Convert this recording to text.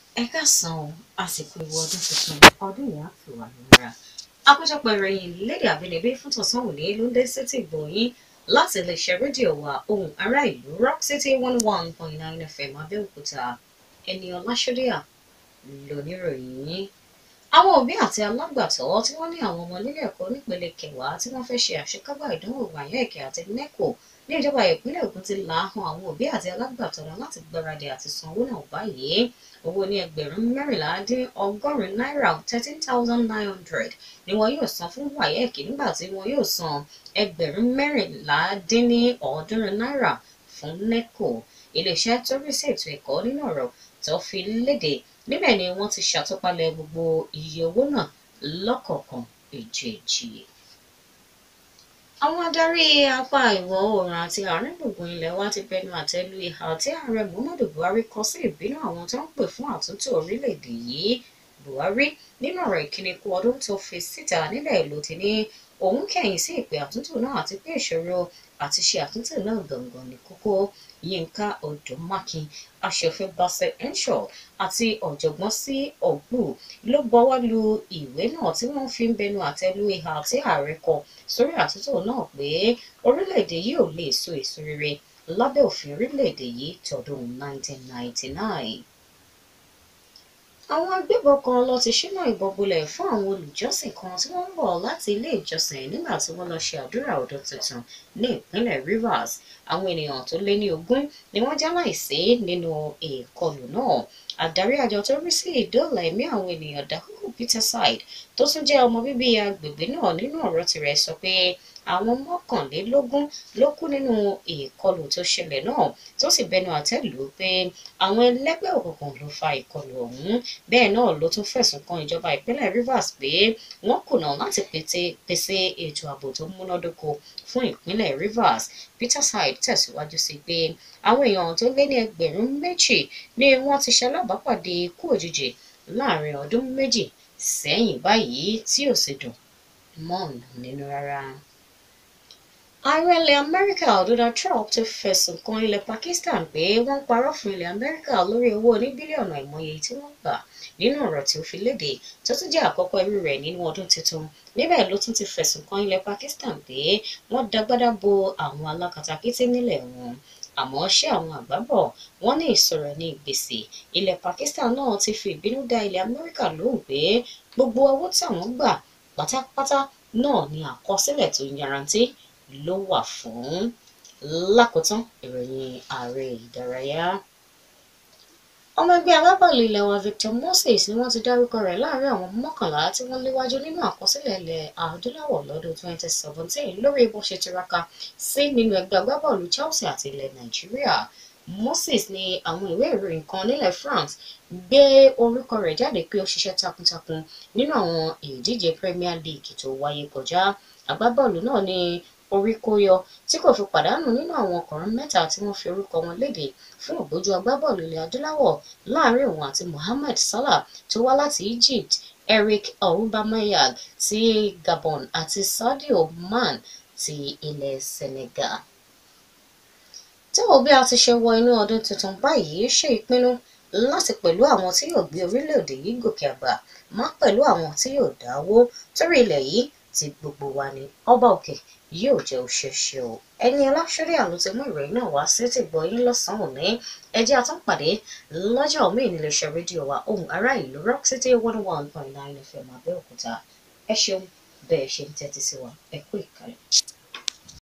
ẹ káàsán o àsìkò ìwọ ọdún tuntun ọdún yìí á fi wà lóra àkójọpọ̀ ìròyìn lédè àbínibí fún tọ̀sán òní ló ń dé sétí ìgbọ̀nyín láti iléeṣẹ́ rédíò wa ohùn ará ìlú rock city one one point nine fm abẹ́òkúta ẹni ọláṣọ́díà lóníròyìn yín àwọn òbí àti alágbàtọ́ tí wọ́n ní àwọn ọmọ nílé ẹ̀kọ́ nípele kẹwàá tí wọ́n fẹ́ ṣe àṣekágbá ìdánwò wáyẹ̀kì àti nẹ́kò ní ìjọba ìpínlẹ̀ Ògùn ti là á han àwọn òbí àti alágbàtọ́ wọn láti gbáradì àti san owó náà báyìí owó ní ẹgbẹ̀rún mẹ́rìnlá dín ọgọ́rin náírà thirteen thousand nine hundred ni wọn yóò san fún wáyẹ̀kì nígbà tí wọn yóò san ẹgbẹ̀rún mẹ́rìnlá dín ní ọ̀ọ́dúnrún náírà fún nẹ́kò iléeṣẹ́ tó rí sí ètò ẹ̀kọ́ nínú ọ̀rọ̀ tó fi léde níbẹ̀ ni wọ́n ti ṣàtúpalẹ̀ gbogbo iye owó náà lọ́kọ̀ọ̀kan èjèèjì. àwọn adarí apá ìwọ̀ oòrùn àti àárín gbùngbùn ilẹ̀ wa ti bẹnu àtẹ́ lu ìhà tí ààrẹ muhammadu buhari kọ sí ìbínú àwọn tó ń pè fún àtúntò orílẹ̀-èdè yìí buhari nínú ọ̀rọ̀ ìkíni kú ọdún tó fi síta níbẹ̀ ló ti ní òun kẹ̀yìn sí ìpè àtúntò náà àti pé ìṣòro àti ṣe àtúntò náà gangan ní kókó yínká odòmákin aṣòfin bassey henshaw àti ọ̀jọ̀gbọ́n sí ọ̀gbù ló bọwọ́ lu ìwé náà tí wọ́n fi ń bẹnu àtẹ́ lu ìhà tí ààrẹ kọ sórí àtúntò náà pé orílẹ̀-èdè yìí ò lè so èso rere lábẹ́ òfin orílẹ̀-èdè yìí tọdún 1999 àwọn agbébọn kan ló ti ṣínà ìbọn bolẹ̀ fún àwọn olùjọ́sìn kan tí wọ́n ń bọ̀ láti ilé ìjọsìn nígbà tí wọ́n lọ ṣe àdúrà ọdún tuntun ní ìpínlẹ̀ Rivers àwọn ènìyàn tó lé ní ogún ni wọ́n jáláìsí nínú ìkọlù náà adarí àjọ tó rí sí ìdóòlà ẹ̀mí àwọn ènìyàn Dakuku Peterside tó tún jẹ́ ọmọ bíbí agbègbè náà nínú ọ̀rọ̀ tirẹ̀ sọ pé àwọn mọ́kànlélógún ló kú nínú ìkọlù tó ṣẹlẹ̀ náà tó sì bẹnu àtẹ́ lù ú pé àwọn ẹlẹ́gbẹ́ òkùnkùn ló fa ìkọlù ọ̀hún bẹ́ẹ̀ náà ló tún fẹ̀sùn kan ìjọba ìpínlẹ̀ Rivers pé wọ́n kùnà láti pèsè ètò ààbò tó múnádóko fún ìpínlẹ̀ Rivers Peterside tẹ̀síwájú sí pé àwọn èèyàn tó lé ní ẹgbẹ̀rún méjì ni wọ́n ti ṣalábàápàdé ikú òjijì láàrin ọdún méjì sẹ́yìn báyìí tí ò sì dùn mọ́ ọ̀nà nínú rárá. Ààrẹ ilẹ̀ Amẹ́ríkà Donald Trump ti fẹ̀sùn kan ilẹ̀ Pakistan pé wọ́n parọ́ fún ilẹ̀ Amẹ́ríkà lórí owó ní bílíọ̀nù àìmọye tí wọ́n gbà nínú ọ̀rọ̀ tí ó fi léde tó tún jẹ́ àkọ́kọ́ irú rẹ̀ nínú ọdún tuntun níbẹ̀ ló tún ti fẹ̀sùn kan ilẹ̀ Pakistan pé wọ́n dagbádá bo àwọn alákatakítí nílẹ̀ wọn àmọ́ ṣé àwọn àgbà bọ̀ wọ́n ní ìsọ̀rọ̀ ní gbèsè ilẹ̀ Pakistan náà ti fi ìbínú dá ilẹ̀ Amẹ́ríkà lóhùn pé gbogbo owó táwọn gbà pátápátá náà ni àkọsílẹ̀ tó yarantí ló wà fún lákòótán ìròyìn ààrẹ ìdárayá. ọmọ ẹgbẹ́ agbábọ́ọ̀lù ilẹ̀ wa Victor Moses ni wọ́n ti dárúkọ rẹ̀ láàrin àwọn mọ́kànlá tí wọ́n léwájú nínú àkọsílẹ̀ ilẹ̀ adúláwọ̀ lọ́dún 2017 lórí bó ṣe tiraka sí nínú ẹgbẹ́ agbábọ́ọ̀lù Chelsea àti ilẹ̀ Nàìjíríà. Moses ní àwọn ìwé ìròyìn kan nílẹ̀ France gbé orúkọ rẹ̀ jáde pé ó ṣiṣẹ́ takuntakun nínú àwọn ìdíje Premier League tó wáyé kọjá agbábọ́ọ̀lù náà ní orí kó yọ tí kò fi pàdánù nínú àwọn ọkùnrin mẹ́ta tí wọ́n fi orúkọ wọn léde fún ògbójú agbábọ́ọ̀lù ilẹ̀ adúláwọ̀ láàrin òun àti Mohamed Salah tó wá láti Egypt Eric Aubameyang ti Gabon àti Sadio Man ti ilẹ̀ Senegal. tí wo bí a ti ṣe wọ inú ọdún tuntun báyìí ṣe ìpinnu láti pẹ̀lú àwọn tí yóò gbé orílẹ̀-èdè yìí gòkè àgbà má pẹ̀lú àwọn tí yóò dáwó torí ilẹ̀ yìí ti gbogbo wa ni ọba òkè yóò jẹ́ òṣèṣe o ẹni ọláṣẹ́rí àlọ́ ti mú ìròyìn náà wá sí ti gbọ́ yín lọ́sàn-án òní ẹjẹ́ àtúnpàdé lọ́jọ́ míì níléeṣẹ́ rédíò wa ohùn ará ìlú rock city one one point nine fm abẹ́òkúta ẹ ṣeun bẹ́ẹ̀ ṣe ń tẹ́tí sí wa ẹ kú ìkàlẹ̀.